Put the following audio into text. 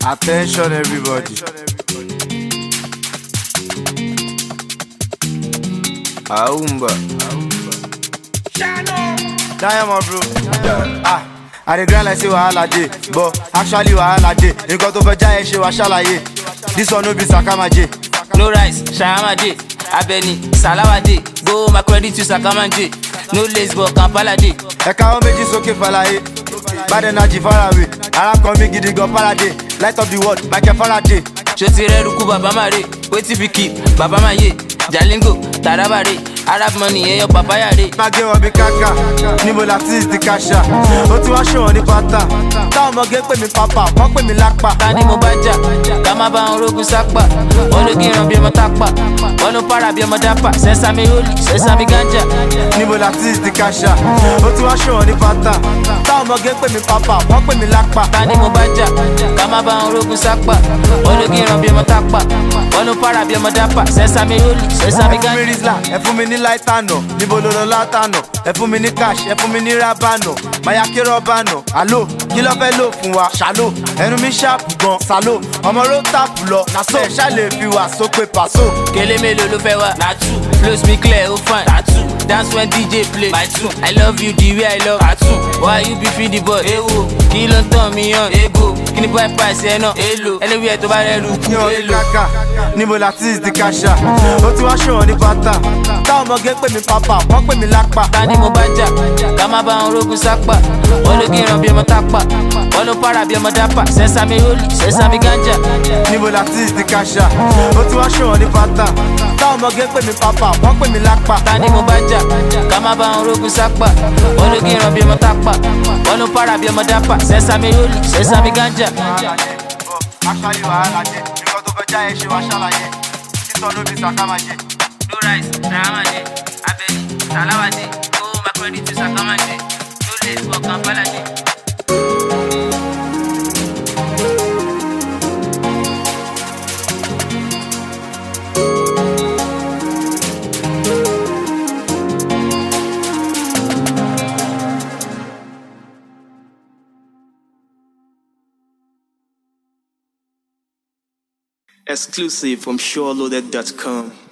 Attention, everybody. Aumba. Diamond, bro. Ah. I dey grind like say wahala dey, but actually wahala dey. Nǹkan tó fẹ́ já ẹ ṣe wá ṣàlàyé. This one no be Sakamaje. No rice, Shahama Day, Abeni, Salawa Day, go my credit to Sakama Day. No lace but Kampala Day. Ẹ̀ka wọn méjì sókè fàlàyé. Bad energy faraway. Ara kan mi gidi gan Faraday. Light of the world, Michael Faraday. Ṣoti rẹ̀ rúkú bàbá máa rè, wetin fi keep, bàbá máa yé. Jalingo, Taraba rè, Arab money, ẹyọ papaya rè. Má gé wọn bí káká, níbo la ti ti kàṣà. Ó ti wá ṣòwò ní pátá. Táwọn ọmọge pè mí pápá, wọ́n pè mí lápá. Ká ní mo bá jà, ká má bá wọn rógun sápà. Wọ́n ló kí n ràn bí ọmọ tápà. Wọ́n ló para bí ọmọ dápà. Sẹ́sàmì holy, sẹ́sàmì ganja. Níbo la ti ti kàṣà. Ó ti wá ṣòwò ní pátá. Táwọn ọmọge pè mí pápá, wọ́n pè mí lápá. Ká ní mo bá jà, ká má bá wọn rógun sápà. Wọ́n ló kí n ràn bí ọmọ tápà. Wọ́n ló para bí ọmọ dápà. Sẹ́sàmì holy, sẹ́sàmì Ẹ fún mi ganja. rizla, ẹ fún mi ní láìtànà, níbo ló lọ látànà, ẹ fún mi ní cash, ẹ fún mi ní rábànà, máyà kí rọ́bànà, àlò, kí ló fẹ́ lò fún wa, ṣàlò, ẹnu mi ṣàpù gan, sàlò, ọmọ ló tàpù lọ, nàṣọ, ẹ ṣá lè fi wà sópè pàṣọ. Kele mélòó ló fẹ́ wá? Na two. Flows me clear, ó fine. Na two. Dance when DJ play. My two. I love you the way I love. Na two. Why you be feed the boy? Ewo. Kí ló ń tàn mí hàn? Ego. Kí ni boy price ẹ náà? Èlò. Anywhere tó bá rẹ̀ lu kú. Ní orí Èlò. kàkà, níbo la ti ti kàṣà, ó ti wá ṣòwò ní pátá. Táwọn ọmọge pè mí pápá, wọ́n pè mí lápá. Ká ní mo bá jà, ká má bá wọn rógun sápà. Wọ́n ló kí n ràn bí ọmọ tápà. Wọ́n ló para bí ọmọ dápà. Sẹ́sàmì holy, sẹ́sàmì ganja. Níbo la ti ti kàṣà, ó ti wá ṣòwò ní pátá. Táwọn ọmọge pè mí pápá, wọ́n pè mí lápá. Ká ní mo bá jà, ká má bá wọn rógun sápà. Wọ́n ló kí n ràn bí ọmọ tápà. Wọ́n ló para bí ọmọ dápà. Sẹ́sàmì holy, sẹ́sàmì ganja. Actually wàhálà dé, nǹkan tó fẹ́ já ẹ ṣe wá ṣàlàyé. Títọ́ ló bí Sakamaje. No rice, Sahamade, Abeni, Salawade, oh my credit to Sakamade, no lace for Kampalade. Exclusive from SureLoaded.com.